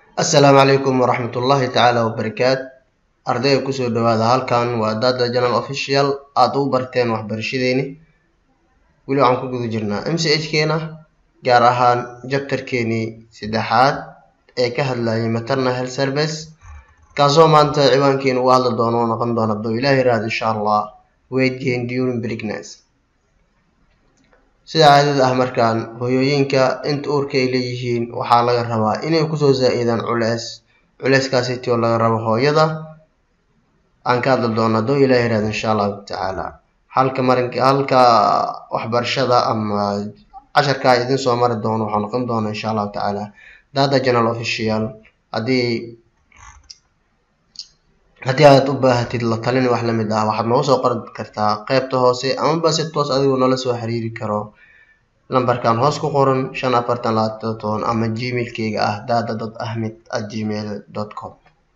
assalaamu calaykum waraxmat ullaahi tacaala wabarakaat ardayga kusoo dhawaada halkan waa dada general official aada u barteen waxbarashadeeni weli waxaan ku guda jirnaa m c h keena gaar ahaan jabtarkeenii saddexaad ee ka hadlayay maternal health service kaasoo maanta ciwaankeena uga hadli doono oo noqon doona haduu ilaah yiraahdo insha allah weight gain during pregnancy sida caadada ah markaan hooyooyinka inta uurka ay leeyihiin waxaa laga rabaa inay kusoo zaa-idaan culeys culeyskaasiti oo laga rabo hooyada aan ka hadli doono hadduu ilaah yirahdo insha allahu tacaala halka marinka halka waxbarashada ama casharkaa idin soo mari doono waxaa noqon doona insha allahu tacaala data general official haddii haddii aad u baahatid la talin wax lamid ah waxaad noogu soo qori kartaa qeybta hoose amaba si toos adigoo nala soo xiriiri karo lambarkan hoos ku qoran shan afartan labaatan toban ama gmailkeyga ah data dot ahmed at gmail dot com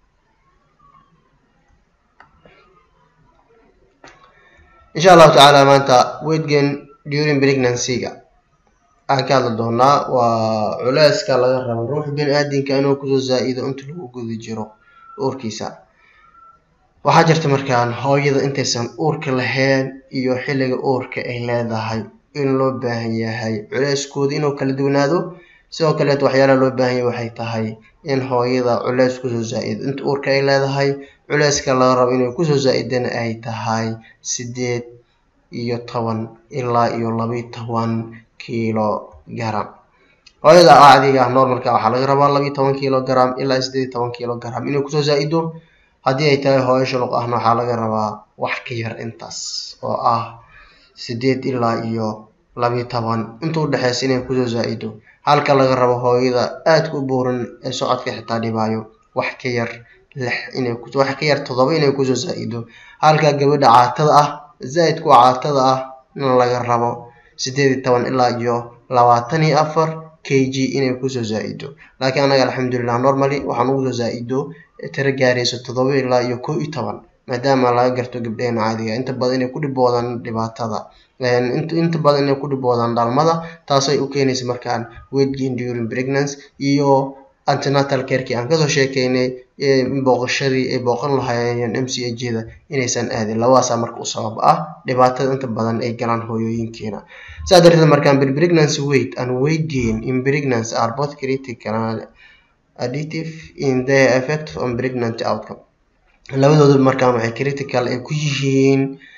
insha allahu tacaala maanta weightgain during pregnancy-ga aan ka hadli doonaa waa culeyska laga rabo ruux bini aadinka inuu kusoo zaa-ido inta lagu guda jiro uurkiisa waxaa jirta markaan hooyada intaysan uurka lahayn iyo xilliga uurka ay leedahay in loo baahan yahay culeyskooda inuu kala duwanaado sidoo kaleeto waxyaalaha loo baahan yahay waxay tahay in hooyada culeys kusoo zaa-ido inta uurka ay leedahay culeyska laga rabo inay kusoo zaa-idana ay tahay sideed iyo toban ilaa iyo labiyo toban kilo garam hooyada caadiga ah normalka waxaa laga rabaa labiyo toban kilo garam ilaa sideed iyo toban kilo garam inay kusoo zaa-ido haddii ay tahay hooyo shuluq ahna waxaa laga rabaa wax ka yar intaas oo ah sideed ilaa iyo labiyo toban inta udhexeysa inay kusoo zaa-ido halka laga rabo hooyada aadka u buuran ee socodka xitaa dhibaayo wax ka yar lix inay wax ka yar toddoba inay kusoo zaa-ido halka gabadha caatada ah zaa-idku caatada ah in laga rabo sideed iyo toban ilaa iyo labaatan iyo afar k g inay kusoo zaa-ido laakiin anaga alxamdulilah normally waxaan ugu soo zaa-ido tiro gaarayso toddoba ilaa iyo kow iyo toban maadaama laga garto gabdheena caadiga inta badan inay ku dhiboodaan dhibaatada inta badan inay ku dhiboodaan dhalmada taasay u keenaysa markaan weightgain during pregnancy iyo antenatal careki aan kasoo sheekeynay booqashadii ay booqan lahaayeen m c h da inaysan aadin labadaasaa marka u sabab ah dhibaatada inta badan ay galaan hooyooyinkeena saa darteed markaan pregnancy weight and weight gain in pregnancy are both critical additive in their effect on pregnancy outcome labadooda markaan waxay critical ay ku yihiin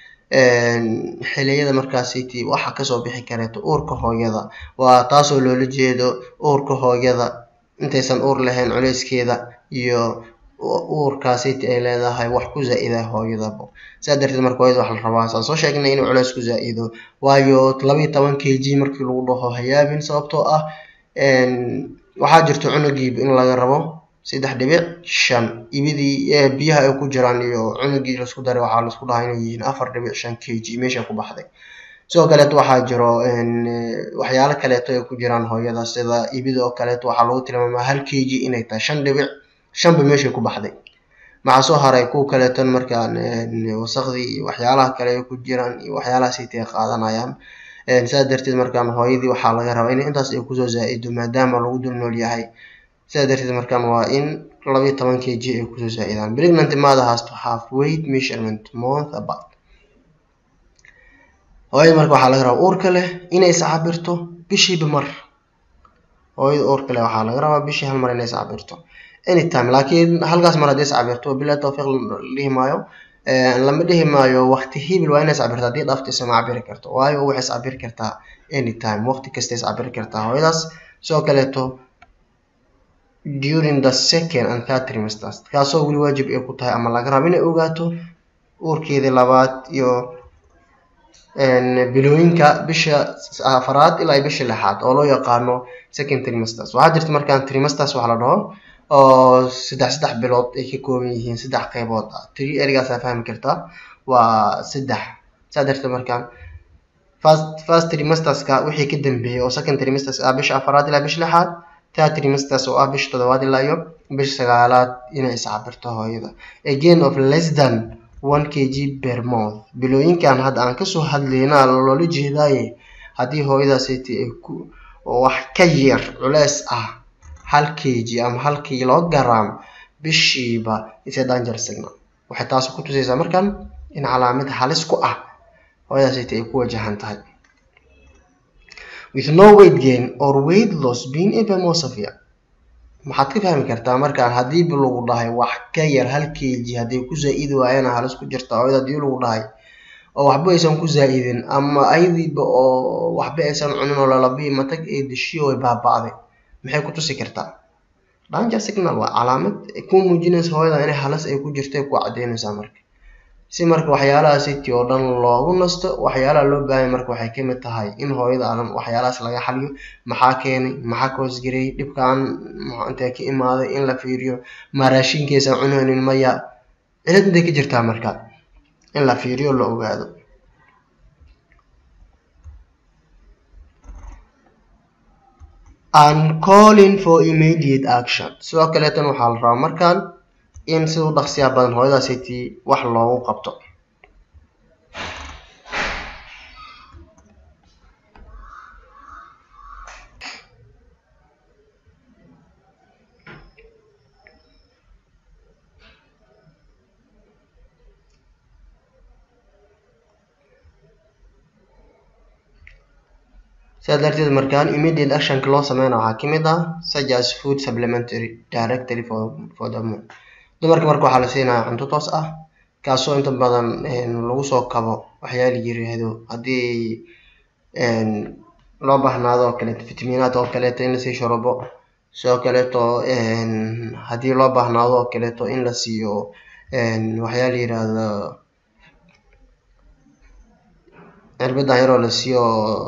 xiliyada markaasiti waxa kasoo bixi kareeto uurka hooyada waa taasoo loola jeedo uurka hooyada intaysan uur lahayn culeyskeeda iyo uurkaasiti ay leedahay wax ku zaa-ida hooyadaba saa darteed marka hooyada waxa la rabaa saan soo sheegnay inuu culeys ku zaa-ido waayo labiyo toban k g markii lagu dhaho hayaabin sababtoo ah waxaa jirto cunugiiba in laga rabo saddex dhibic shan ibidii biyaha ay ku jiraan iyo cunugii laisku daray waxaa laisku dhahaa inay yihiin afar dhibic shan k g meesha ku baxday sidoo kaleeto waxaa jiro waxyaalo kaleeto ay ku jiraan hooyada sida ibida oo kaleeto waxaa lagu tilmaamaa hal k g inay tahay shan dhibic shanba meeshay ku baxday maxaa soo haray kuwa kaleeton markaan wasaqdii iyo waxyaalaha kale ay ku jiraan iyo waxyaalahaasitay qaadanayaan saa darteed markaan hooyadii waxaa laga rabaa in intaas ay kusoo zaa-ido maadaama lagu dul nool yahay sidaa darteed markaan waa in labiyo toban k g ay kusoo zaa-idaan pregnant mother has to have weight measurement month about hooyada marka waxaa laga rabaa uurka leh inay iscabirto bishiiba mar hooyada uurka leh waxaa laga rabaa bishii hal mar inay iscabirto anytime laakiin halkaas mar haddii iscabirto bilaa tawfiiq dhihi maayo lama dhihi maayo waqti hibil waa inay iscabirto haddii dhaafto isama cabiri karto waayo waxay iscabiri kartaa anytime waqti kasta iscabiri kartaa hooyadaas sidoo kaleeto during the second and third trimesters kaasoo weli waajib ay ku tahay ama laga rabo inay ogaato uurkeedii labaad iyo bilooyinka bisha afaraad ilaa bisha lixaad oo loo yaqaano second trimesters waxaa jirta markaan trimesters waxa la dhaho oo saddex saddex bilood ay ka kooban yihiin saddex qeybood ah tri erigaasaa fahmi kartaa waa saddex saa darteed markaan first first trimesterska wixii ka dambeeyay oo second trimesters ah bisha afaraad ilaa bisha lixaad third trimesters oo ah bisha toddobaad ilaa iyo bisha sagaalaad inay iscabirto hooyada again of less than one k g per month bilooyinkan hadda aan kasoo hadlayna loola jeedaaye haddii hooyadaasiti ay ku wax ka yar culeys ah hal kg ama hal kilogram bishiiba is a danger signal waxay taasi ku tusaysaa markan in calaamad halis ku ah hooyadaasayta ay ku wajahan tahay with no weight gain or weight loss being even more severe maxaad ka fahmi kartaa markaan haddiiba lagu dhahay wax ka yar hal kg hadday ku zaa-idi waayana halis ku jirta hooyada haddii lagu dhahay oo waxba aysan ku zaa-idin ama ayadiiba oo waxba aysan cunin oo lalabii matag ee dishiyo way baaba-day maxay ku tusi kartaa danger signal waa calaamad ku muujinaysa hooyada inay halis ay ku jirta ku cadeynaysaa marka si marka waxyaalaha city oo dhan loogu nasto waxyaalaha loo baahanya marka waxay kamid tahay in hooyada adan waxyaalahaas laga xaliyo maxaa keenay maxaa ka hoosgareeyay dhibkaan intee ka imaaday in la fiiriyo ma raashinkeesa cunaynin maya cilad intay ka jirtaa marka in la fiiriyo la ogaado and calling for immediate action sidoo kaleetan waxaa la rabaa markaan in sida u dhaqsiyaa badan hooyada city wax loogu qabto sidaa darteed markaan immediate actionka loo sameyna waxaa kamid ah such as food supplementary directly for, for the moon dumarka marka waxaa la siinaya cunto toos ah kaasoo inta badan lagu soo kabo waxyaala yiraahdo haddii loo bahnaado oo kaleeto fitamiinaad oo kaleeto in lasii shorobo sidoo kaleeto haddii loo bahnaado oo kaleeto in la siiyo waxyaala yiraahdo cirbadan yaroo la siiyo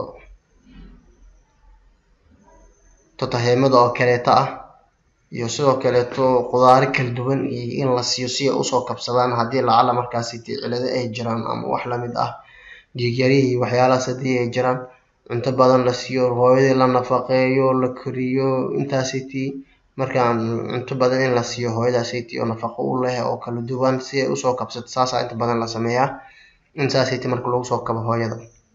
totaheemada oo kaleeto ah iyo sidoo kaleeto qudaaro kala duwan iyo in la siiyo si ay usoo kabsadaan haddii lacala markaasi cilado ay jiraan ama wax lamid ah dhiigyarihii waxyaalahaas haddii ay jiraan cunto badan la siiyo hooyadii la nafaqeeyo la koriyo intaasiti markaan cunto badan in la siiyo hooyadaasiti oo nafaqo u leh oo kala duwan si ay usoo kabsato saasaa inta badan la sameeyaa in saasiti marka lagu soo kabo hooyada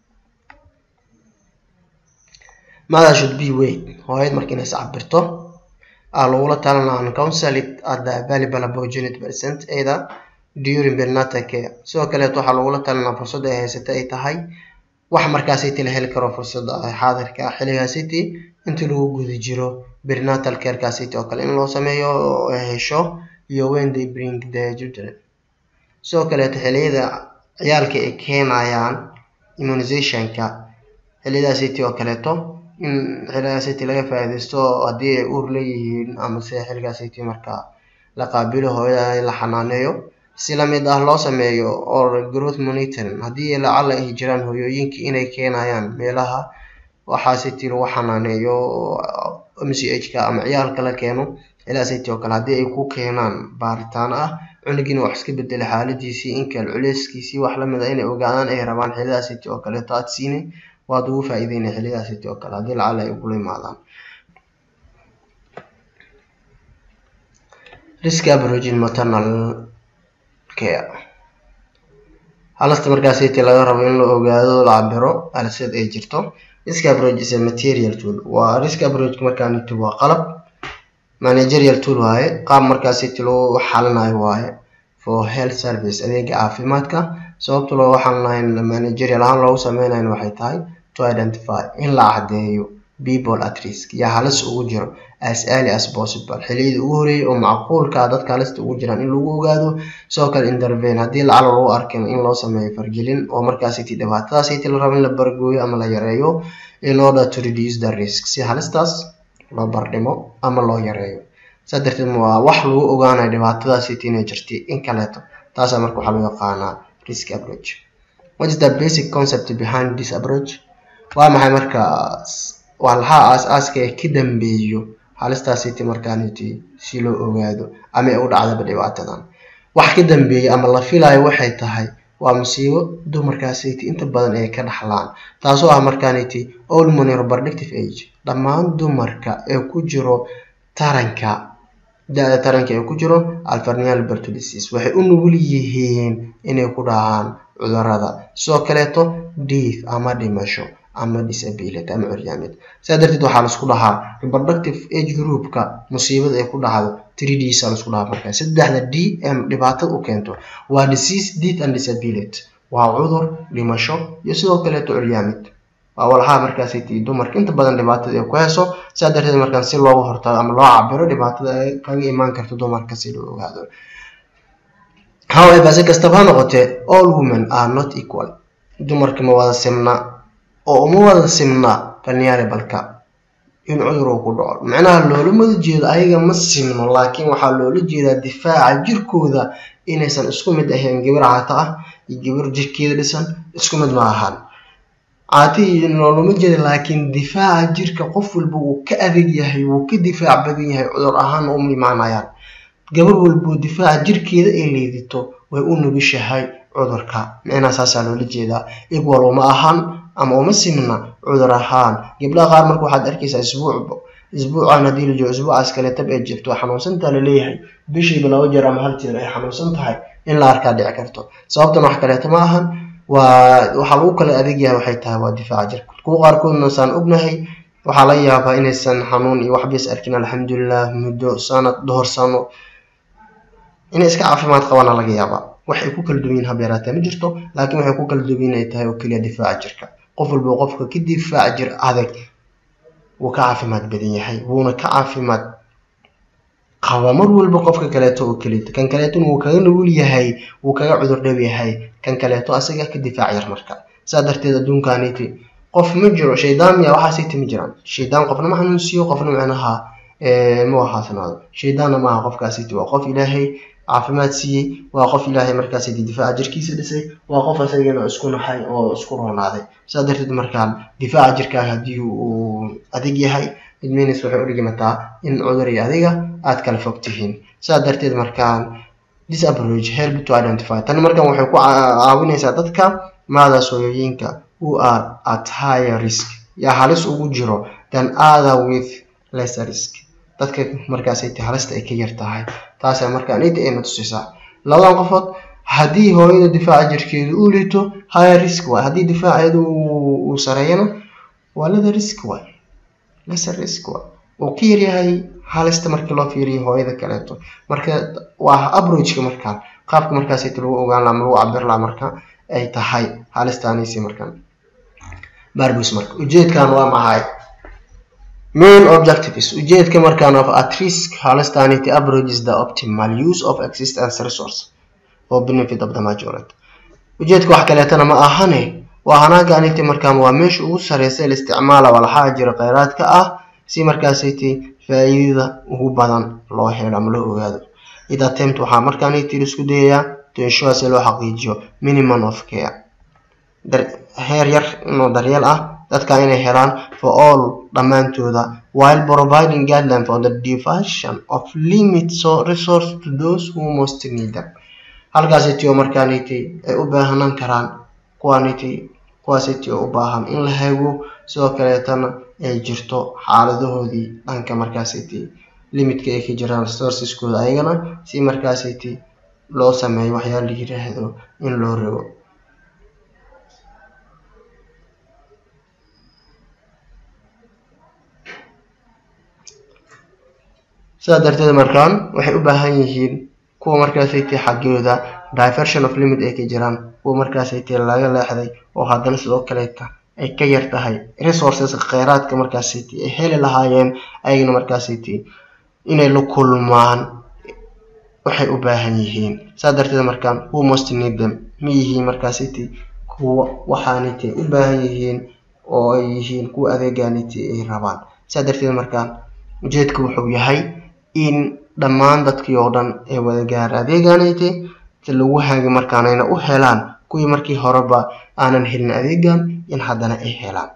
mother should be weight hooyad marka inay iscabirto aa lagula talinaa an counsel it at the available opportunity percent either during perinatal care sidoo kaleeto waxaa lagula talinaa fursadda ay haysata ay tahay wax markaasiti la heli karo fursadda xaadirka ah xilligaasiti intii lagu guda jiro perinatal carekasiti oo kale in loo sameeyo oo ay hesho iyo when they bring the children sidoo kaleeto xilliyada ciyaalka ay keenayaan immunizationka xilliyadaasiti oo kaleeto in xilligaasiti laga faa'iidaysto haddii ay uur leeyihiin amase xilligaasiti markaa la qaabilo hooyada la xanaaneeyo si lamid ah loo sameeyo or growth monitoring haddii lacala ay jiraan hooyooyinka inay keenayaan meelaha waxaasiti lagu xanaaneeyo m c h ka ama ciyaalka la keeno xilligaasiti oo kale haddii ay ku keenaan baaritaano ah cunugiina wax iska bedela xaaladiisii inkal culeyskiisii wax lamid a inay ogaadaan ay rabaan xillidaasiti oo kaleeto aad siine waad ugu faa-iideynay xillidaasiti oo kale haddii lacala ay kula imaadaan risk abrogin maternal care halasta markaasiti laga rabo in la ogaado la cabiro haliseed ay jirto risk abrog is a material tool waa risk abrogka markaaniti waa qalab managerial tool waaye qaab markaasiti loo xalinayo waaye for health service adeega caafimaadka sababta looga xalinayo managerial ahaan loogu sameynayo waxay tahay to identify in la caddeeyo people at risk yaa halis ugu jiro as early as possible xilliyada ugu horeeyay oo macquulka dadka halista ugu jiraan in lagu ogaado sidoo kale intervene haddii lacala lagu arkin in loo sameeyo fargelin oo markaasiti dhibaatadaasiti la rabo in la bargooyo ama la yareeyo in order to reduce the risk si halistaas loo bardhimo ama loo yareeyo saa darteed waa wax lagu ogaanayo dhibaatadaasiti inay jirtay in kaleeto taasaa marka waxaa loo yaqaanaa risk approach what is the basic concept behind this approach waa maxay marka waa lahaa aas-aaska ee ka dambeeyo halistaasiti markaaniti si loo ogaado ama ay u dhacdaba dhibaatadan wax ka dambeeya ama la filayo waxay tahay waa musiibo dumarkaasiti inta badan ay ka dhaxlaan taasoo ah markaaniti olmony reproductive age dhammaan dumarka ee ku jiro taranka da-da taranka ee ku jiro alfarnial berto disease waxay u nugul yihiin inay ku dhacaan cudurada sidoo kaleeto diif ama dhimasho ama disability ama curyaamid sidaa darteed waxaa laisku dhahaa reproductive age groupka musiibada ay ku dhacdo three ds aa laisku dhahaa markaa saddexda d m dhibaatada u keento waa disease death and disability waa cudur dhimasho iyo sidoo kaleeto curyaamid waa walxaha markaasi tii dumarka inta badan dhibaatada ay ku heeso sidaa darteed markaan si looga hortago ama loo cabiro dhibaatada ay kaga imaan karto dumarka si loo ogaado however si kastaba ha noqotee all women are not equal dumarka ma wada simna oo uma wada simna vulnerable-ka in cudur uu ku dhaco macnaha loolama jeedo ayaga ma simno laakiin waxaa loola jeedaa difaaca jirkooda inaysan isku mid ahayn gabar caato ah iyo gabar jirkeeda dhisan isku mid ma ahaan caati loolama jeeda laakiin difaaca jirka qof walba wuu ka adag yahay wuu ka difaac badan yahay cudur ahaan uma imaanayaan gabar walboo difaaca jirkeeda ay leedito way u nugishahay cudurka micnaha saasaa loola jeedaa igwal uma ahaan ama uma simna cudur ahaan gabdhaha qaar marka waxaad arkaysaa isbuucba isbuucan haddii la joogo isbuucaas kale tab ay jirto waa xanuunsantaa laleeyahay bishiiba laba jeer ama hal jeer ay xanuunsan tahay in la arkaa dhici karto sababtan wax kaleeto ma ahan waa waxaa lagu kala adeeg yahay waxay tahay waa difaaca jirka kuwa qaarkoodna saan ognahay waxaa laga yaabaa inaysan xanuun iyo waxbas arkin alxamdulilah muddo sanad dhowr sano inay iska caafimaad qabaana laga yaabaa waxay ku kala duwan yihin hab yaraatee ma jirto laakiin waxay ku kala duwan ay tahay oo keliya difaaca jirka qof walba qofka ka difaaca jir adag wuu ka caafimaad badan yahay wuuna ka caafimaad qaba mar walba qofka kaleeto oo kaleeto kan kaleetona wuu kaga nugul yahay wuu kaga cudur dhow yahay kan kaleeto asaga ka difaac yar marka saa darteed adduunkaaniti qof ma jiro shaydaan miya waxaasiti ma jiraan shaydaan qofna ma xanuunsiiyo qofna macnaha ma waxaasnaado shaydaanna maaha qofkaasiti waa qof ilaahay caafimaad siiyey waa qof ilaahay markaasiti difaaca jirkiisa dhisay waa qof asagana isku naxay oo isku roonaaday saa darteed markaan difaaca jirkaaga haddii uu adig yahay idminis waxay u dhigimataa in cudur iyo adiga aad kala fog tihiin saa darteed markaan this approach help to identify tan markan waxay ku caawinaysaa dadka maadaas hooyooyinka who are at higher risk yaa halis ugu jiro than other with lesser risk dadka markaasay ta halista ay ka yar tahay taasaa markaan ida ayna tusaysaa labadan qofood haddii hooyada difaaca jirkeedu uu lito higher risk waay haddii difaaceedu uu sareeyana waa leather risk waay lesser risk waay uu ka yaryahay halista markii loo fiiriyo hooyada kaleeto marka waa approachka markaan qaabka markaasayta lagu ogaan laha ama lagu cabir laha marka ay tahay halistaanaysi markaan barbus marka ujeedkan waa maxay main objectives ujeedka markaan of at risk halistaanity approach is the optimal use of existence resource for benefit of the majority ujeedka wax kaleetana ma ahane waa hanaagaaniti markaan waa meesha ugu sareysa la isticmaala walxaa jira kheyraadka ah si markaasayta faa-iidada ugu badan loo helo ama loo ogaado id attempt waxaa markaaniti isku dayayaa to ensure si loo xaqiijiyo minimum of care heer yar inoo daryeel ah dadka inay helaan for all dhammaantooda while providing guideline for the diversion of limit so resource to those who most need them halkaasiti oo markaaniti ay u baahanaan karaan kuwaaniti kuwaasiti oo u baahan in la hago sidoo kaleetana ay jirto xaaladahoodii dhanka markaasiti limitka ay ka jiraan resourceskooda ayagana si markaasiti loo sameeyo waxyaala la yiraahdo in loo rogo sidaa darteed markaan waxay u baahan yihiin kuwa markaasaytay xaggooda diversion of limit ay ka jiraan kuwa markaasaytay laga leexday oo haddana sidoo kaleeta ay ka yar tahay resources kheyraadka markaasaytay ay heli lahaayeen ayagana markaasaytay inay la kulmaan waxay u baahan yihiin saa darteed markaan who most need them ma yihiin markaasaytay kuwa waxaanaytay u baahan yihiin oo ay yihiin kuwa adeegaanaytay ay rabaan saa darteed markaan ujeedka wuxuu yahay in dhammaan dadkii oo dhan ay wada gaara adeegaanaytay si lagu hagi markaanayna u helaan kuwii markii horeba aanan helin adeegan in haddana ay helaan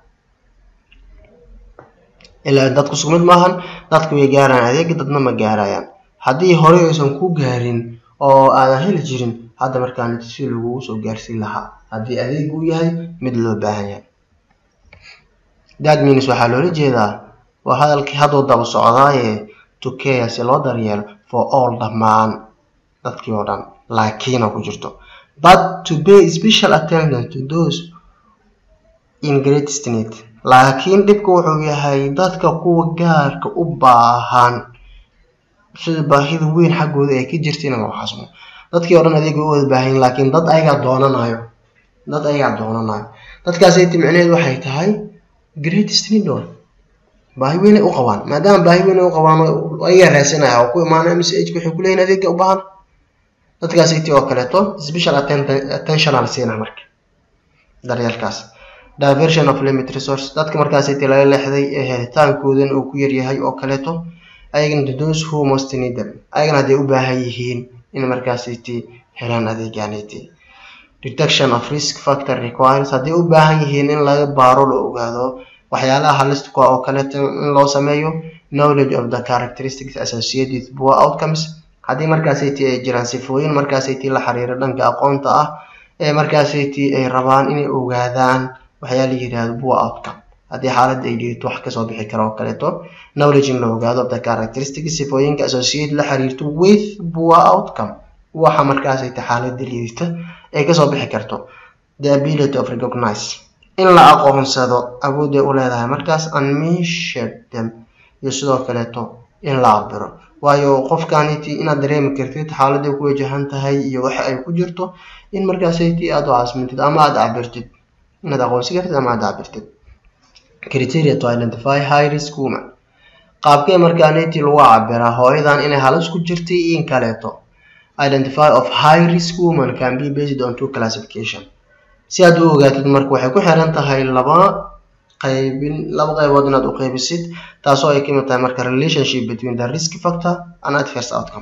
ilaa dadku isku mid maahan dadku way gaaraan adeega dadna ma gaarayaan haddii horey aysan ku gaarin oo aadan heli jirin hadda markaan si lagugu soo gaarsiin lahaa haddii adeeg uu yahay mid loo baahan yahay that means waxaa loola jeedaa waa hadalkii hadduu daba socdaaye to care si loo daryeelo for all dhammaan dadkii oo dhan laakiina ku jirto but to pay special attention to those in greatest need laakiin dhibka wuxuu yahay dadka kuwa gaarka u baahan sida baahida weyn xaggooda ay ka jirta in la xasmo dadkii o dhan adeega u wada baahanyin laakiin dad ayagaa doonanayo dad ayagaa doonanayo dadkaasayta micnaheedu waxay tahay greatest need on baahi weynay u qabaan maadaama baahi weynay u qabaan ayagaa raasanaya oo ku imaana m c h waxay kuleeyihin adeega u baahan dadkaasayta oo kaleeto special attentional siina marka daryeelkaas diversion of limit resource dadka markaasayta laga leexday ee helitaankoodan uu ku yaryahay oo kaleeto ayagana those who most need them ayagana hadday u baahan yihiin in markaasayti helaan adeegaanayti detection of risk factor requires hadday u baahan yihiin in laga baaro la ogaado waxyaalaha halista kuwa oo kaleeto in loo sameeyo knowledge of the characteristics associated with poor outcomes haddii markaasayti ay jiraan sifooyin markaasayti la xiriira dhanka aqoonta ah ee markaasayti ay rabaan inay ogaadaan waxyaa la yidhaahdo poor outcome haddii xaaladda ay dhiirto wax kasoo bixi kara oo kaleeto knowledge in la ogaado of the characteristics sifooyinka associated la xiriirto with poor outcome waxa markaasayta xaaladda liidata ay kasoo bixi karto the ability of recognize in la aqoonsado awoodday u leedahay markaas unmeasured them iyo sidoo kaleeto in la cabiro waayo qofkaniti inaad dareemi kartid xaaladday ku wajahan tahay iyo waxa ay ku jirto in markaasayti aada u caasmintid ama aada cabirtid inaad aqoonsi kartid ama aada cabirtid criteria to identify high risk woman qaabkee markaaniti lagu cabiraa hooyadan inay halis ku jirtay in kaleeto identify of high risk woman can be based on two classification si aad u ogaatid marka waxay ku xiran tahay laba qaybin laba qaybood inaad u qaybisid taasoo ay kamid tahay marka relationship between the risk factor and adverse outcome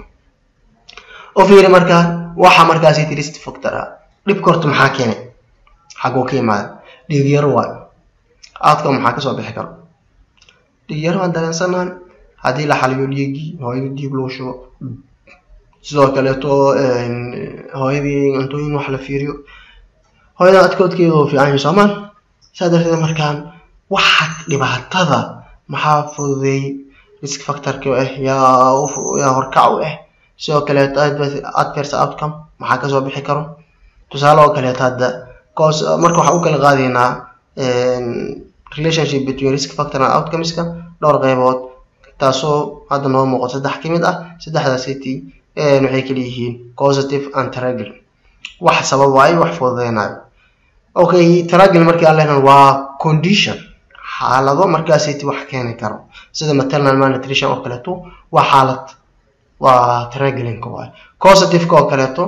u fiiri marka waxa markaasiti risk factor ah dhibka horta maxaa keenay xaguu ka yimaada dhiig yaro waayo outcome maxaa kasoo bixi karo dhiig yaro aan dareensanaan haddii la xaliyo dhiigii hooyadii dhiig lagu shubo sidoo kaleeto hooyadii cuntooyin wax la fiiriyo hooyada adkoodkeeda oo fiican yahay soomaan saa darteed markaan waxa dhibaatada maxaa fududeeyey risk factorka ah yaa yaa horkac u ah sidoo kaleeto adverse outcome maxaa kasoo bixi karo tusaale oo kaleeto hadda cause marka waxaan u kala qaadaynaa relationship between risk factor and outcomeska dhowr qaybood taasoo hadda noo muuqato saddex ka mid ah saddexdaasiti waxay kala yihiin positive and tragil wax sababaayo wax fududeynayo okay tragil markii aan lehnan waa condition xaalado markaasiti wax keeni karo sida maternal malnutrition oo kaleeto waa xaalad waa tragilinka waayo positiveka oo kaleeto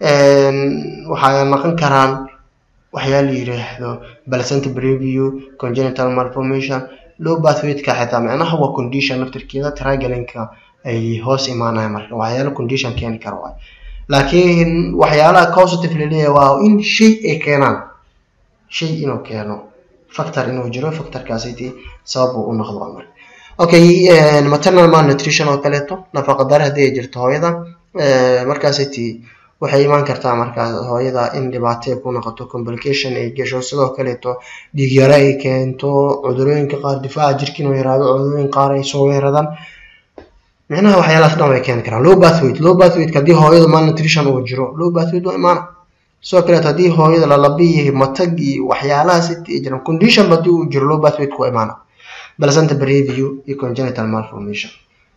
waxay noqon karaan waxyaa la yiraahdo placenta preview congenital malformation low pathwayka xitaa macnaha waa condition naftirkeeda tragelinka ay hoos imaanaya marka waxyaala condition keeni kara waay laakiin waxyaalaha positive laleeyahay waa in shay ay keenaan shay inuu keeno factor inuu jiro factorkaasiti sabab uu u noqdo marka okay maternal malnutrition oo kaleeto nafaqa dare haddii ay jirto hooyada markaasiti waxay imaan kartaa markaa hooyada in dhibaato ay ku noqoto complication ay gasho sidoo kaleeto dhiig yaro ay keento cudurooyinka qaar difaaca jirka inuu yaraado cudurooyin qaar ay soo weeradaan micnaha waxyaalahaas dhan way keeni karaan low bathweight low bathweight haddii hooyada malnutrition uu jiro low bathweight waa imaana sidoo kaleeto haddii hooyada lalabiyi matag iyo waxyaalahaas ay jiraan condition haddii uu jiro low bathweight waa imaana placenta preview iyo congenital malformation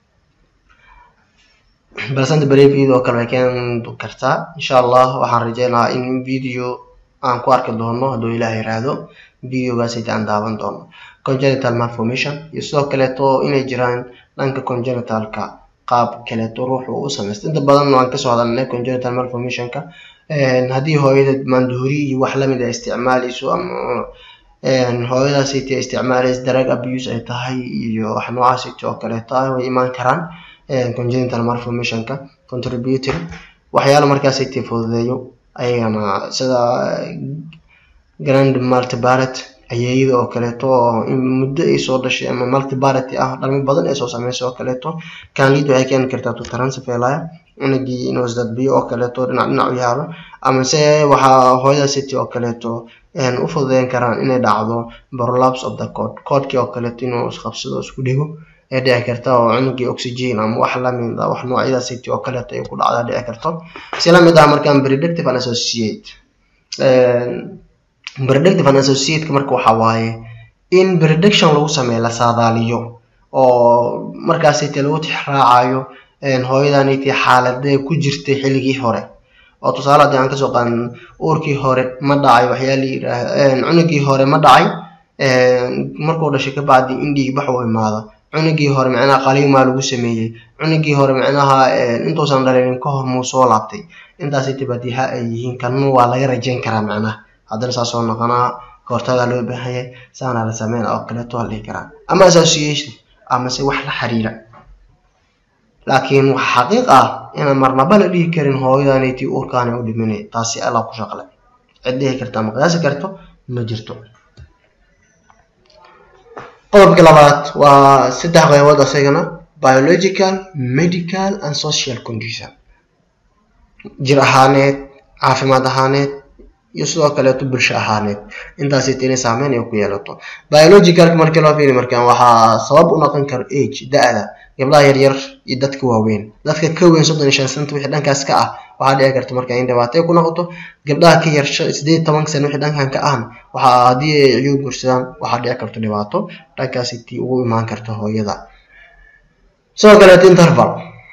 placenta preview oo kale way keeni kartaa insha allah waxaan rajeynayaa in video aan ku arki doono hadduu ilaah yiraahdo videogaasiti aan daawan doono congenital malformation iyo sidoo kaleeto inay jiraan dhanka congenitalka qaab kaleeto ruuxu u samaysta inta badan waan kasoo hadalnay congenital malformationka haddii hooyada maandoori iyo wax lamid a isticmaaleyso ama hooyadaasiti ay isticmaaleysa drug abuse ay tahay iyo wax noocaasiti oo kaleeto ah way imaan karaan congenital malformationka contributory waxyaala markaasiti fududeeyo ayagana sida grand multibaret ayeeyada oo kaleeto oo in muddo ay soo dhashay ama multibarity ah dhalmo badan ay soo sameysay oo kaleeto kanlid waxay keeni kartaa to transfelaya cunugii inuu isdadbiyo oo kaleeto dhinac dhinac u yaalo ama se waxaa hooyada city oo kaleeto u fududeyn karaan inay dhacdo prolaps of the code codekii oo kaleeto inuu isqabsado isku dhigo ee dhici karta oo cunugii oxygen ama wax lamid ah wax noocyada city oo kaleeto ay ku dhacdaa dhici karto si lamid ah markaan predictive and associate predictive and associateka marka waxa waaye in prediction lagu sameeyo la saadaaliyo oo markaasite lagu tixraacayo hooyadaniti xaaladee ku jirtay xilligii hore oo tusaale haddii aan kasoo qaadan uurkii hore ma dhacay waxyaa la yidhaah cunugii hore ma dhacay markuu dhashay kabacdi in dhiigbax u imaada cunugii hore macnaha qaliimaa lagu sameeyey cunugii hore macnaha intuusan dhalinin ka hor muu soo laabtay intaasi tibadiha ay yihiin kanna waa laga rajayn karaa macnaha haddana saasoo noqonaa kahortagaa loo baahanyay saana la sameyna oo kaleeto waa la dhihi karaa ama association amase wax la xiriira laakiin wax xaqiiq ah inaan marnaba la dhihi karin hooyadaniti uurkaana u dhiminay taasi alla ku shaqle cid dhihi karta ama qiyaasi karto ma jirto qodobka labaad waa saddex qaybood asagana biological medical and social condition jir ahaaneed caafimaad ahaaneed iyo sidoo kaleeto bulsho ahaaneed intaasita inay saameyn ay ku yeelato biologicalka markii loo fiiri markaan waxaa sabab u noqon karo age da-da gabdhaha yaryar iyo dadka waaweyn dadka ka weyn soddon iyo shan santa wixii dhankaas ka ah waxaa dhici karta marka in dhibaato ku noqoto gabdhaha ka yar sideed tobanka sano wixii dhankan ka ahna waxaa haddii ay ciyuu guursadaan waxaa dhici karto dhibaato dhankaasi tii ugu imaan karta hooyada sidoo kaleeto interval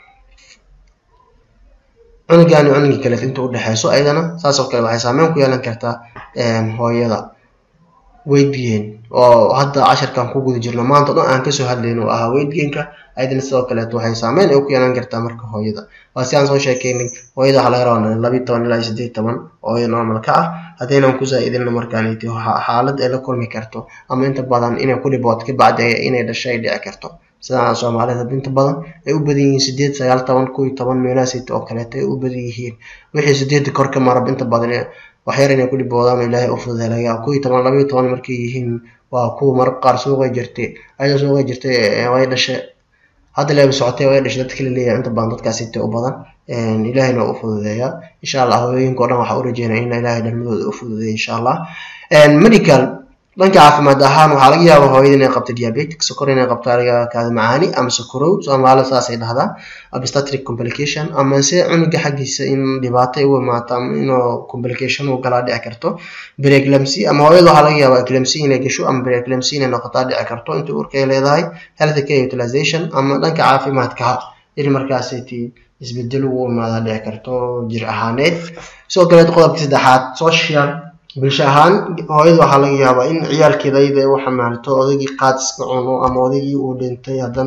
cunugan iyo cunugii kaleeto inta udhexeyso ayadana saasoo kale waxay saameyn ku yeelan kartaa hooyada weydgain oo hadda casharkan ku guda jirno maanta o dhan aan kasoo hadlayn oo ahaa weydgainka ayadana sidoo kaleeto waxay saameyn ay ku yeelan kartaa marka hooyada waa si aan soo sheekeynin hooyada waxaa laga rabaa labi toban ilaa sideed toban hooyo normal ka ah haddaynan ku zaa-idinna markaaniti xaalad ay la kulmi karto ama inta badan inay ku dhibooto kabacdi inay dhasho ay dhici karto sidaa soomaalida inta badan ay u badan yihiin sideed sagaal toban kow iyo toban meelahasit oo kaleeto ay u badan yihiin wixii sideedda kor ka marab inta badan waxyar inay ku dhiboodaan ilaahay u fududay laga kow iyo toban laba iyo toban markay yihiin waa kuwa marab qaar suuqay jirtay ayadoo suuqay jirtay way dhashay hadda leeba socotay way dhashay dadka la leeyahay inta badan dadkaasita u badan ilaahayna waa u fududeeyaa insha allah hooyooyinka o dhan waxaa u rajeynaya in ilaahay dhalmadooda u fududeeya insha allah medical dhanka caafimaad ahaan waxaa laga yaaba hooyada inay qabto diabetic sokor inay qabto aliga kaada macaani ama sokorow soomaalida saasay dhahdaan obstetric complication ama se cunuga xaggiisa in dhibaato ay u imaato ama inuu complication uu galaa dhici karto breeclamcy ama hooyada waxaa laga yaaba eclamcy inay gasho ama breeclamcy inay noqotaa dhici karto inta urka ay leedahay health care utilization ama dhanka caafimaadka in markaasiti isbedel ugu imaadaa dhici karto jir ahaaneed sidoo kaleeto qodobka saddexaad social bulsho ahaan hooyada waxaa laga yaabaa in ciyaalkeeda ayada ay u xamaalto odaygii qaadiska cuno ama odaygii uu dhintay haddana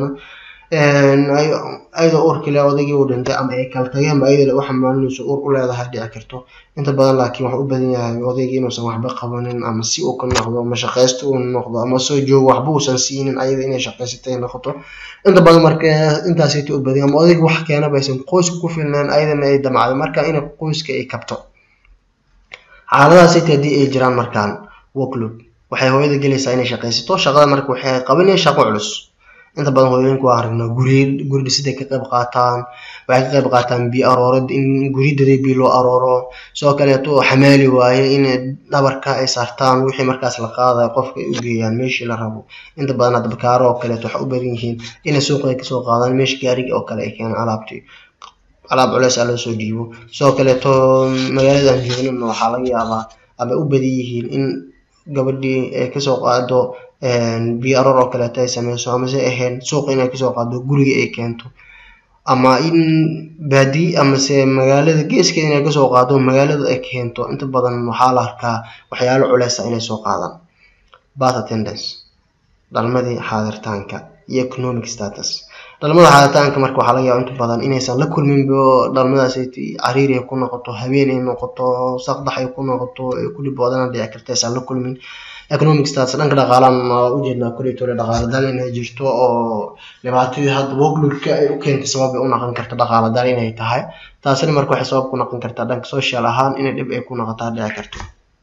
ayadoo uurkale odaygii uu dhintay ama ay kala tageenba ayada u xamaalinayso uur u leedahay dhici karto inta badan laakiin waxaa u badan yahay odaygii inuusan waxba qabanin ama si uu ka noqdo ama shaqaysto uu noqdo ama soo joogo waxba uusan siinin ayada inay shaqaysatay noqoto inta badan marka intaasita u badan ama odayga wax keenaba aysan qoyska ku filnaan ayadana ay damacday marka inay qoyska ay kabto xaaladaasita haddii ay jiraan markaan workload waxay hooyada gelaysaa inay shaqaysato shaqada marka waxay qabanaya shaqo culus inta badan hooyooyinku waa aragnaa guri guri dhisiday ka qayb qaataan waxay ka qayb qaataan biyo aroorad in guridaday biyo loo arooro sidoo kaleeto xamaali waaye in dhabarka ay saartaan wixii markaas la qaadaya qofka ay u geeyaan meeshii la rabo inta badan hadda bakaaro oo kaleeto waxay u badan yihiin inay suuqa ay kasoo qaadaan meesha gaariga oo kale ay keenaan alaabtii alaab culeys a loo soo dhiibo sidoo kaleeto magaaladan joognin waxaa laga yaabaa ama u badan yihiin in gabadhii ay kasoo qaado biyo aroor oo kaleeto ay sameyso amase ahayn suuqa inay kasoo qaado guriga ay keento ama in baadi amase magaalada geeskeeda inay kasoo qaado magaalada ay keento inta badan waxaa la arkaa waxyaalo culeysa inay soo qaadaan bath attendance dhalmadii xaadirtaanka iyo economic status dhalmada xaaditaanka marka waxaa laga yaaba inta badan inaysan la kulminbo dhalmadaas cariiri ay ku noqoto habeen ay noqoto saqdax ay ku noqoto ay ku dhiboodana dhici karta aysan la kulmin economic status dhanka dhaqaalaan waa ujeednaa kulitole dhaqaala dal inay jirto oo dhibaatadii hadda workloadka ay u keentay sabab ay u noqon karta dhaqaala dal inay tahay taasina marka waxay sabab ku noqon kartaa dhanka social ahaan inay dhib ay ku noqotaa dhici karto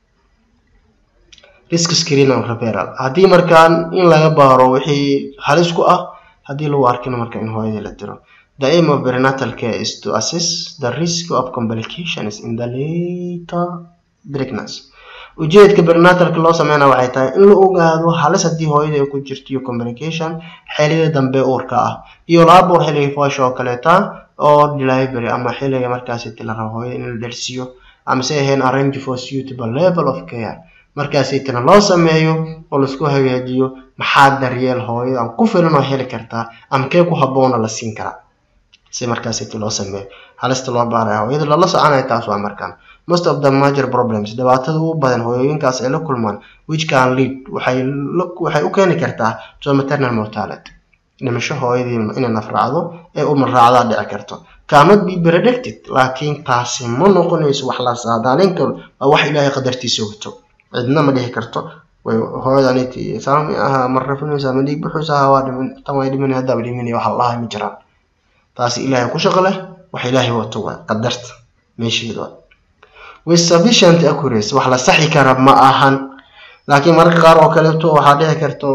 risk screen and referral haddii markaan in laga baaro wixii halis ku ah haddii lagu arkina marka in hooyadii la diro the aim of prenatal care is to assess the risk of complications in the later pregnancy ujeedka prenatalka loo sameynaya waxay tahay in la ogaado halis haddii hooyada ay ku jirto iyo complication xilida dambe uurka ah iyo laabuur xilliga foosha oo kaleeta oo delivery ama xilliga markaasi la rabo hooyada in la dhersiyo amase ahayn arrange for suitable level of care markaasaytana loo sameeyo oo laisku hagaajiyo maxaa daryeel hooyadan ku filan oo heli kartaa ama kee ku habboona la siin karaa si markaasayta loo sameeyo halista loo baaraya hooyada lala soconaya taas waa markaan most of the major problems dhibaatada ugu badan hooyooyinkaas ay la kulmaan which can lead waxay waxay u keeni kartaa to maternal mortality dhimasho hooyadii inay nafraacdo ee uma raacdaa dhici karto cannot be predicted laakiin taasi ma noqonayso wax la saadaalin karo waa wax ilaahay qadartiisa wato cidna ma dhihi karto way hooyadaniti saami aha ma rafinaysa ma dhiig buxuusa waa dhimin tan way dhimin haddaaba dhimin waxa la dhahay ma jiraan taasi ilaahay ku shaqo leh wax ilaahay wato waa qadarta meesheeda waa with sufficient accuracy wax la saxi kara ma ahan laakiin mararka qaar oo kaleeto waxaa dhici karto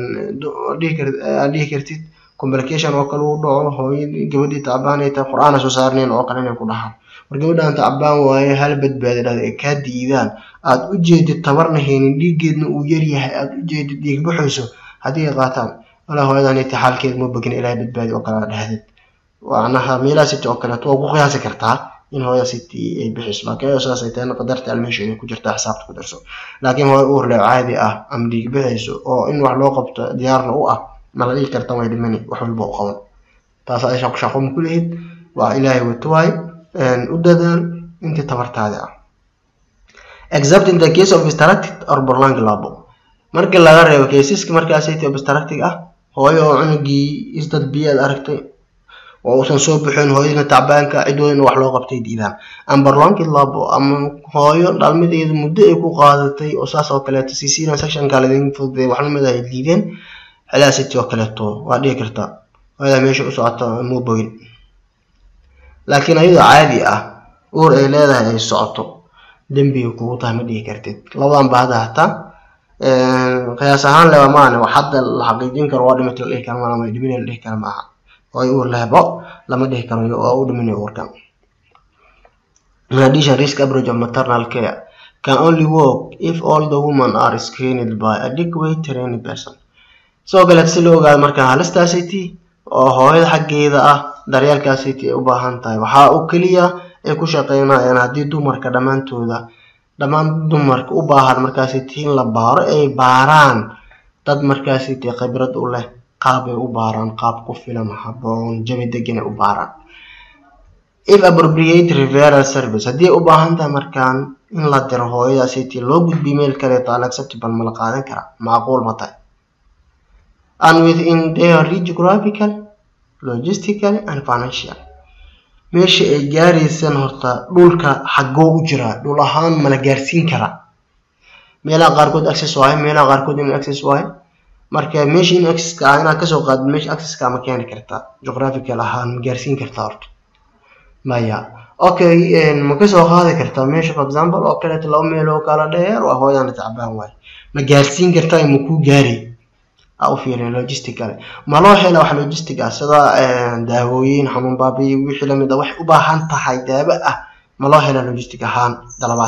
aad dhihi kartid complication oo kale uu dhaco hooyadii gabadhii tacbaanay tahay qur-aan soo saarnayn oo kale inay ku dhahaan war gabadhaan tacbaan waaye hal badbaadi dhahda ay kaa diidaan aad u jeedid tabarna haynin dhiiggeedna uu yaryahay aad u jeedid dhiig baxayso haddii ay qaataan walaa hooyadan ita xaalkeed ma bogin ilaahay badbaadi oo kale dhahdid waanaha meelaha city oo kaleeto waa ku qiyaasi kartaa in hooya city ay bixiso laakiin ayadoo sidaas ay tahayna qadarta almeesha inay ku jirtaa xisaabta ku darso laakiin hooya uur leh caadi ah ama dhiig bixayso oo in wax loo qabto diyaarna u ah ma la dhigi karta way dhimani wax walba u qaban taas ay shaqo shaqo ma ku lihid waa ilaahay wato waay u dadaal intii tabartaadi ah except in the case of obstructed or prolonged labor markii laga reebo caseska markaasayta obstructed ah hooyo oo cunugii isdad biyaad aragtay oo uusan soo bixin hooyadina tacbaanka cidoodina wax loo qabtay diidaan ama prolonged labor ama hooyo dhalmadeeda muddo ay ku qaadatay oo saas oo kaleeto ccna sectionka ladin fududay wax lamid ay diideen xelaasiti oo kaleeto waa dhihi kartaa hooyada meesha u socota muu bogin laakiin ayadoo caadi ah uur ay leedahay ay socoto dembiga kugu tahay ma dhihi kartid labadan ba hadda hataa qiyaas ahaan leba maane wax hadda la xaqiijin karo waa dhimata la dhihi karo maama dhimin la dhihi karo maaha oo uur lehbo lama dhihi karo waa u dhiminayo uurkan in addition risk average of maternal care can only work if all the women are screened by adequate trained person sidoo kaleet si loo ogaado markaan halistaasiti oo hooyada xaggeeda ah daryeelkaasiti ay u baahan tahay waxaa uu keliya ay ku shaqeynayaan haddii dumarka dhammaantooda dhammaan dumarka u baahan markaasiti in la baaro ay baaraan dad markaasiti khibrad u leh qaab ay u baaraan qaab ku filan haboon jabi degan ay u baaraan if appropriate referral service haddii ay u baahan tahay markaan in la diro hooyadaasiti loo gudbiyo meel kaleeto unacceptable ma la qaadan karaa macquul ma tahay and within their geographical logistical and financial meesha ay gaaraysan horta dhulka xaggoo u jiraa dhul ahaan mala gaarsiin karaa meelaha qaarkood access waaye meelaha qaarkood in access waaye marka meesha in accesska ah inaad kasoo qaadid meesha accesska ma keeni kartaa geographical ahaan ma gaarsiin kartaa horta maya okay ma kasoo qaadi kartaa meesha for example oo kaleeto laba meel oo kala dheer waa hooyana tacbaan waaye ma gaarsiin kartaa ma kuu gaari u fiiriya logistical ma loo hela wax logistic ah sida daawooyin xanuun baabiyi wixii lamid a waxay u baahan tahay daawo ah ma loo hela logistic ahaan dalabaad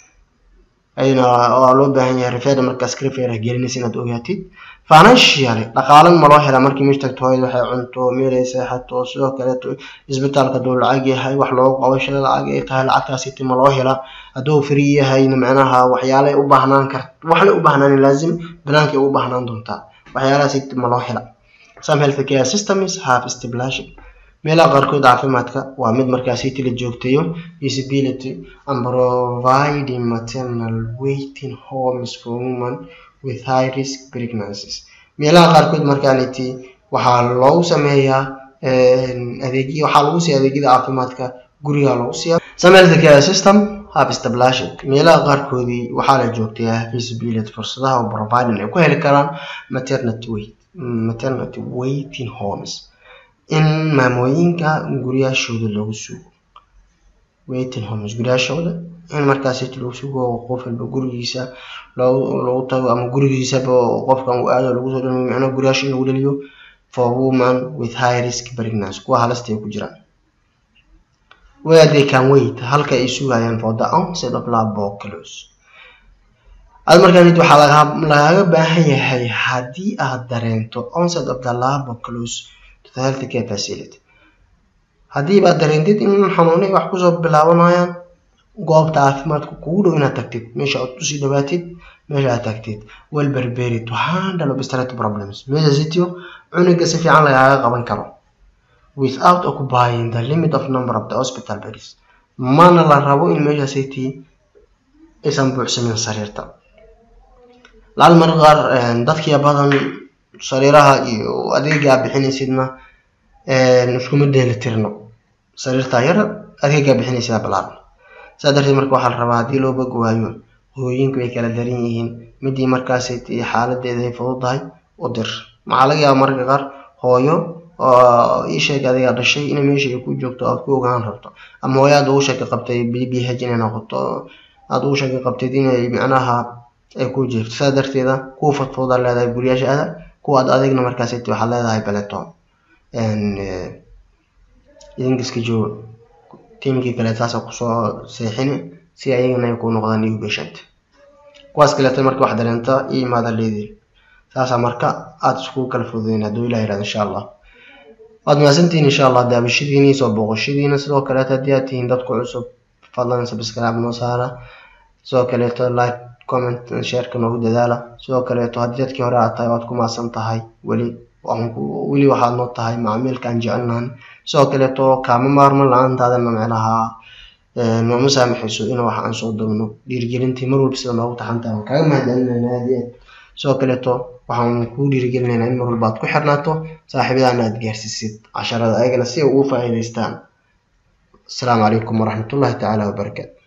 ayna waa loo baahan yahay referda markaas refer gelinaysa inaad ogaatid financially dhaqaalan ma loo helaa markii meesha tagto hooyada waxay cunto meelay seexato sidoo kaleeto isbitaalka hadduu lacag yahay wax loogu qabashada lacag ay tahay lacagtaasiti ma loo helaa hadduu free yahayna macnaha waxyaalay u baahnaan kar waxlay u baahnaan laazim balaankay u baahnaan doontaa waxyaalahaas ma loo hela some health care systems have stipulation meelaha qaarkood caafimaadka waa mid markaasiti la joogtayo disability and providing maternal waiting homes for women with high risk pregnancies meelaha qaarkood markaaniti waxaa loogu sameeyaa adeegyo waxaa lagu siiya adeegyada caafimaadka guriga lagu siiya some health care system have established meelaha qaarkoodii waxaa la joogtayaa visibility fursadaha oo providing ay ku heli karaan maternity wait maternity waiting homes in maamooyinka guryaashooda lagu sugo waiting homes guryaashooda in markaas lagu sugo qof walba gurigiisa lagu tago ama gurigiisaba qofkan uu aado lagu soo dhaliyo macnaha guryaasha in lagu dhaliyo for woman with high risk pregnancy kuwa halasta ay ku jiraan where they can wait halka ay sugayaan for the onset of labor close ad markaan waxaa lagaaga baahan yahay haddii aad dareento onset of the labor close to the health care facility haddii baad dareentid in xanuunay wax kusoo bilaabanayaan goobta caafimaadka kugu dhow inaad tagtid meesha aad usii dhawaatid meesha aad tagtid well prepared to handle obstructive problems meesha sitio cunuga si fiican lagaaga qaban karo without occupying the limit of number of the hospital beds mana la rabo in meesha city aysan buuxsamin sariirta laal mar qaar dadkiya badan sariiraha iyo adeegaa bixinaysidna iskuma dheeli tirno sariirtaa yar adeegaa bixinaysidaa balaaran saa darteed marka waxaa la rabaa haddii loo bog waayo hooyinku ay kala daran yihiin midii markaas xaaladeeda ay fududahay u dir maxaa laga yaaba mararka qaar hooyo ii sheeg adigaa dhashay in meesha ay ku joogto aad ku ogaan rabto ama hooyo aad ugu shaki qabtay b b h inay noqoto aad ugu shaki qabtid inay macnaha ay ku jirto saa darteeda kuwa fudfuda leedahay guryaasha ada kuwa ad adigna markaas waxaad leedahay baleto idinkiska jooga tiimkii kale saasa kusoo seexini si ayagana ay ku noqdaan new patient kuwaas kaleeto marka wax dareenta iyo imaada leedii saasa marka aada iskugu kala fududeyn hadduu ilah yirahdo insha allah waad mahadsantihiin insha allah daabashadiini soo booqashadiina sidoo kaleeto haddii aad tihiin dadku cusub fadlan subscribe noo saara sidoo kaleeto like comment shareka noogu dadaala sidoo kaleeto haddii dadkii hore aad tahay waad ku maasan tahay weli weli waxaad noo tahay macmiilkaan jecelnahan sidoo kaleeto kaama maarman la-aantaadana micnaha nooma saamaxayso in wax aan soo dagno dhiirigelintii mar walba sida noogu taxantaha waan kaaga mahadcelinayna aad iyo aad sidoo kaleeto waxaan kuu dhiirigelinaynaa in mar walba aad ku xirnaato saaxiibadaana aad gaarsiisid casharada ayagana si ay ugu faa'iidaystaan asalaamu calaykum waraxmatullahi tacaala wabarakaatu